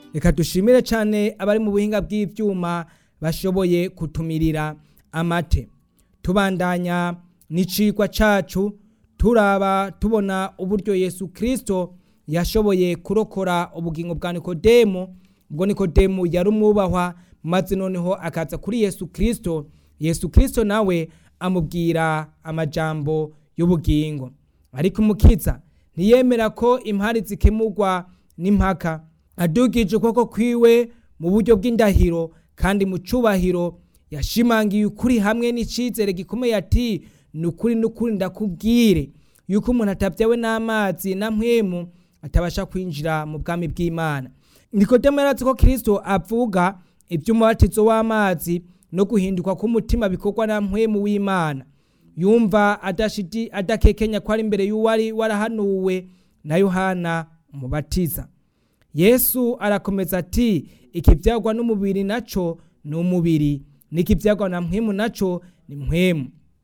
reka dushimire cyane abari mu buhinga bw'ibyuma bashoboye kutumirira amate tubandanya n'icigwa cacu turaba tubona uburyo yesu kirisito yashoboye kurokora ubugingo bwa nikodemu ubwo nikodemu yari umwubahwa maze noneho akaza kuri yesu kirisito yesu kirisito nawe amubwira amajambo y'ubugingo ariko umukiza ntiyemera ko impari zikemurwa n'impaka adugije ukuboko kwiwe mu buryo bw'indahiro kandi mu cyubahiro yashimangiye ukuri hamwe n'icyizere gikomeye ati ni ukuri n'ukuri ndakubwire yuko umuntu atabyawe n'amazi na mpwemu atabasha kwinjira mu bwami bw'imana nikodemu yaratse ko kirisito avuga iby'umubatizo w'amazi no guhinduka k'umutima bikorwa na mpwemu w'imana yumva adakekenya ko ari imbere y'uwari warahanuwe na yohana umubatiza yesu arakomeza ati ikibyagwa n'umubiri nacyo ni umubiri n'ikibyagwa na mpwemu nacyo ni mpwemu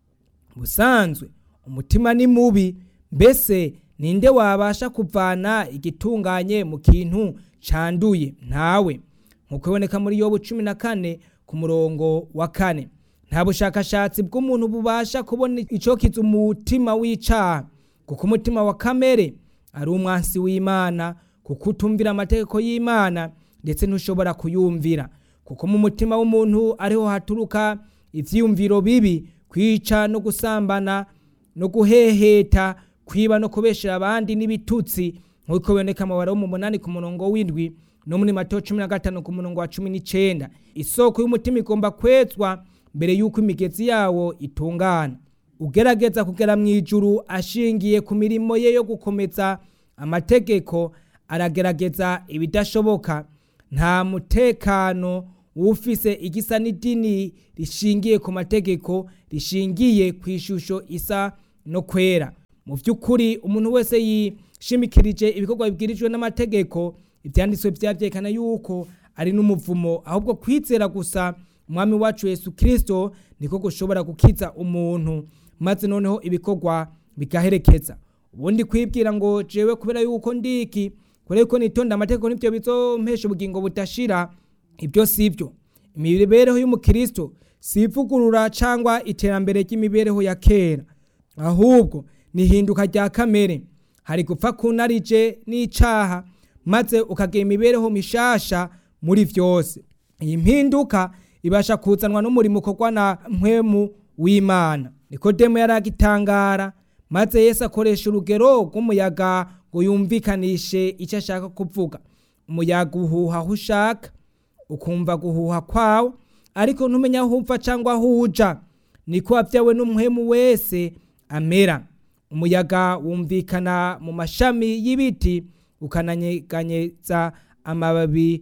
busanzwe umutima ni mubi mbese ninde wabasha kuvana igitunganye mu kintu cyanduye ntawe nk'uko biboneka muri yobu cumi na kane ku murongo wa kane nta bushakashatsi bw'umuntu bubasha kubona icyokiza umutima w'icyaha kuko umutima wa kamere ari umwansi w'imana kuko utumvira amategeko y'imana ndetse ntushobora kuyumvira kuko mu mutima w'umuntu ariho haturuka ibyiyumviro bibi kwica no gusambana no guheheta kwiba no kubeshera abandi n'ibitutsi nk'uko biboneka amabara wo mu munani ku murongo w'indwi no muri mato cumi na gatanu ku murongo wa cumi n'icyenda isoko y'umutima igomba kwezwa mbere y'uko imigezi yawo itungana ugerageza kugera mu ijuru ashingiye ku mirimo ye yo gukomeza amategeko aragerageza ibidashoboka nta mutekano ufise igisa n'idini rishingiye ku mategeko rishingiye ku ishusho isa no kwera mu by'ukuri umuntu wese yishimikirije ibikorwa bibwirijwe n'amategeko ibyanditswe byabyerekana yuko ari n'umuvumo ahubwo kwizera gusa umwami wacu yesu kirisito niko gushobora gukiza umuntu maze noneho ibikorwa bigaherekeza ubundi kwibwira ngo jewe kubera yuko ndiki kubera yuko nitonda amategeko nibyo bizompesha ubugingo budashira ibyo si byo imibereho y'umukristo si ivugurura cyangwa iterambere ry'imibereho ya kera ahubwo ni ihinduka rya kamere hari gupfa kunarije n'icyaha maze ukagira imibereho mishasha muri byose iyi mpinduka ibasha kuzanwa n'umurimo ukorwa na mpwemu w'imana nikodemu yari agitangara maze Yesu akoresha urugero rw'umuyaga ngo yumvikanishe icyo ashaka kuvuga umuyaga uhuha aho ushaka ukumva guhuha kwawo ariko ntumenya aho upfa cyangwa aho uja niko wabyawe n'umuhemu wese amera umuyaga wumvikana mu mashami y'ibiti ukananyeganyeza amababi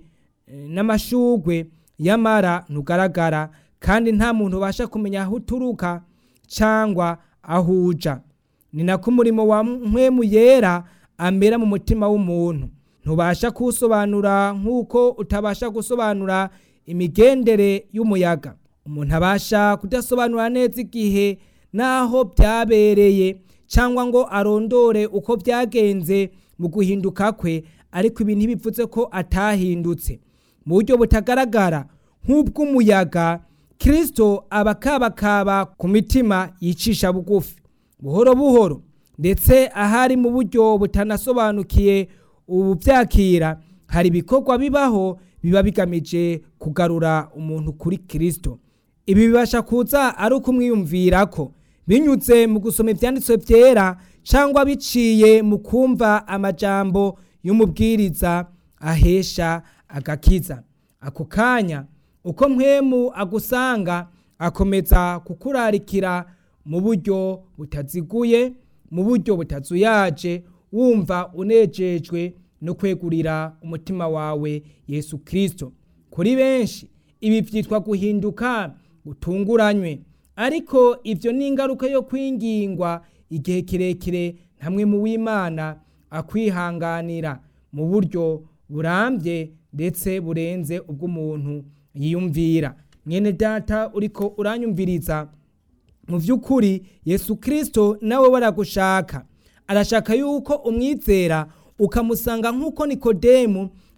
n'amashugwe yamara ntugaragara kandi nta muntu ubasha kumenya aho uturuka cyangwa aho uja ni nako umurimo wa mpwemu yera amera mu mutima w'umuntu ntubasha kuwusobanura nk'uko utabasha gusobanura imigendere y'umuyaga umuntu abasha kudasobanura neza igihe n'aho byabereye cyangwa ngo arondore uko byagenze mu guhinduka kwe ariko ibi ntibivuze ko atahindutse mu buryo butagaragara nk'ubw'umuyaga kirisito aba akabakaba ku mitima yicisha bugufi buhoro buhoro ndetse ahari mu buryo butanasobanukiye ubu byakira hari ibikorwa bibaho biba bigamije kugarura umuntu kuri kirisito ibi bibasha kuza ari ukumwiyumvira ko binyuze mu gusoma ibyanditswe byera cyangwa biciye mu kumva amajambo y'umubwiriza ahesha agakiza ako kanya uko mpwemu agusanga akomeza kukurarikira mu buryo butaziguye mu buryo butazuyaje wumva unejejwe no kwegurira umutima wawe yesu kirisito kuri benshi ibi byitwa guhinduka gutunguranywe ariko ibyo ni ingaruka yo kwingingwa igihe kirekire hamwe mu w'imana akwihanganira mu buryo burambye ndetse burenze ubw'umuntu yiyumvira mwene data uriko uranyumviriza mu by'ukuri yesu kirisito nawe waragushaka arashaka yuko umwizera ukamusanga nk'uko nikodemu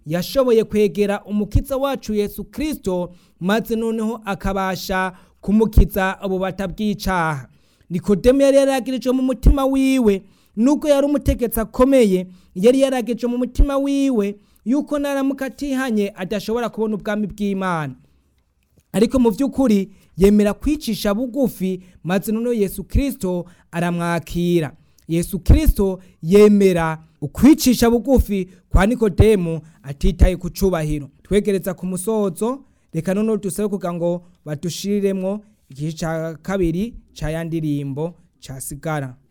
yashoboye kwegera umukiza wacu yesu kirisito maze noneho akabasha kumukiza ububata bw'icaha nikodemu yari yaragirije mu mutima wiwe nubwo yari umutegetsi akomeye yari yaragirije mu mutima wiwe yuko naramuka atihanye adashobora kubona ubwami bw'imana ariko mu by'ukuri yemera kwicisha bugufi maze noneho yesu kirisito aramwakira yesu kirisito yemera ukwicisha bugufi kwa nikodemu atitaye ku cubahiro twegereza ku musozo reka noneho dusabe kugira ngo badushiriremwo igice cya kabiri cya ya ndirimbo cyasigara